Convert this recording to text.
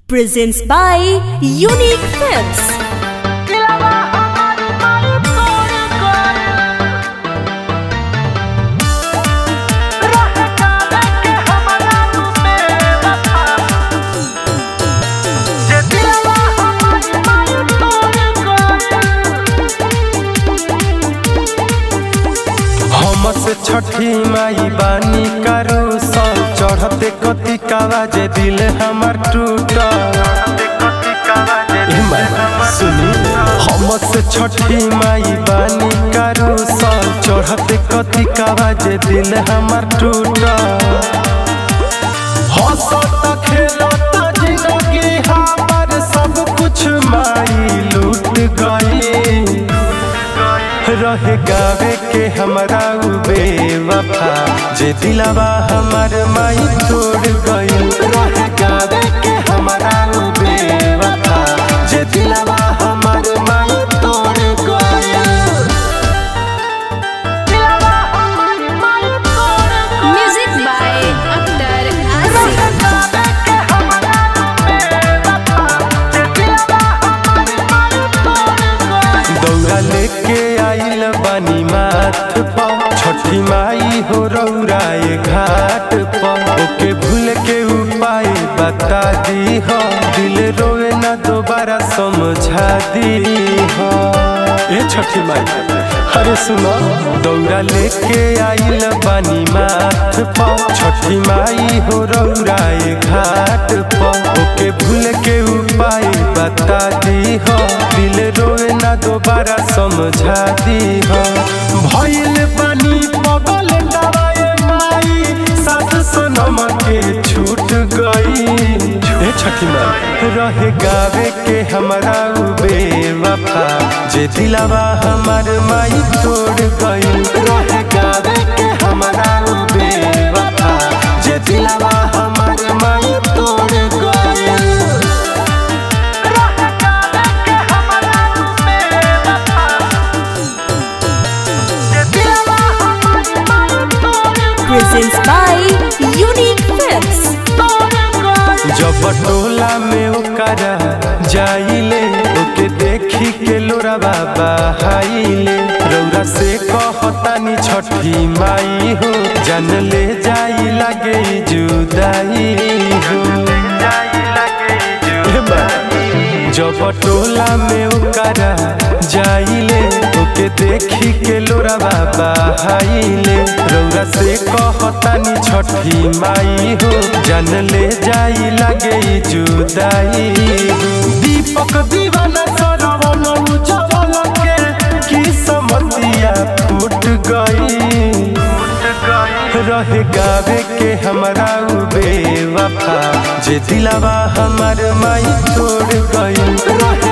presents by Unique Films. हमसे छठी माई बानी करू सन चढ़ते कति कावा जे दिल हमार टूटा सुनी हमसे छठी माई बानी करू सन चढ़ते कति कावा जे दिल हमार टूटा हंसत खेलत जिंदगी हमार सब कुछ माई लूट गई रहे गावे के हमरा उ बेवफा जे दिलावा हमार माई तोड़ गइल रहे गावे के हमरा उ बेवफा जे दिलावा हमार माई तोड़ गइल Music by Akhtar Aziz. दौरा लेके आइल बानी माथ पर छठी माई हो रौराए घाट पर ओके भूल के उपाय बता दी हो दिल रोए ना दोबारा समझा दी हो ए छठी माई अरे सुनो दौरा लेके आइल बानी माथ पर छठी माई हो रौराए घाट पर ओके भूल के उपाय बता दी हो दिल रोए ना दोबारा समझा दी हो भइल बानी पगल दवाए माई सास सनम के छूट गई ए छठी माई रहे गावे के हमरा उ बेवफा जे दिलावा हमार माई तोड़ गई रहे गावे के हमरा उ बेवफा जे दिलावा हमार माई तोड़ गई Presents by Unique Films. जब टोला में ओकरा जाइले ओके देखी के लोरा बाबा हाइले रौरा से कहतानी छठी माई हो जान ले जाई लागे जुदाई हो हे बा, जब टोला में ओकरा जाइले ओके देखी के लोरा बाबा हाइले रौरा से कहतानी छठी माई हो जान ले जाई लागे जुदाई हो। दीपक दीवाना सरवन उजवल के की समतिया फूट गई रहे गावे के हमरा उ बेवफा जे दिलावा हमार माई तोड़ गई रहे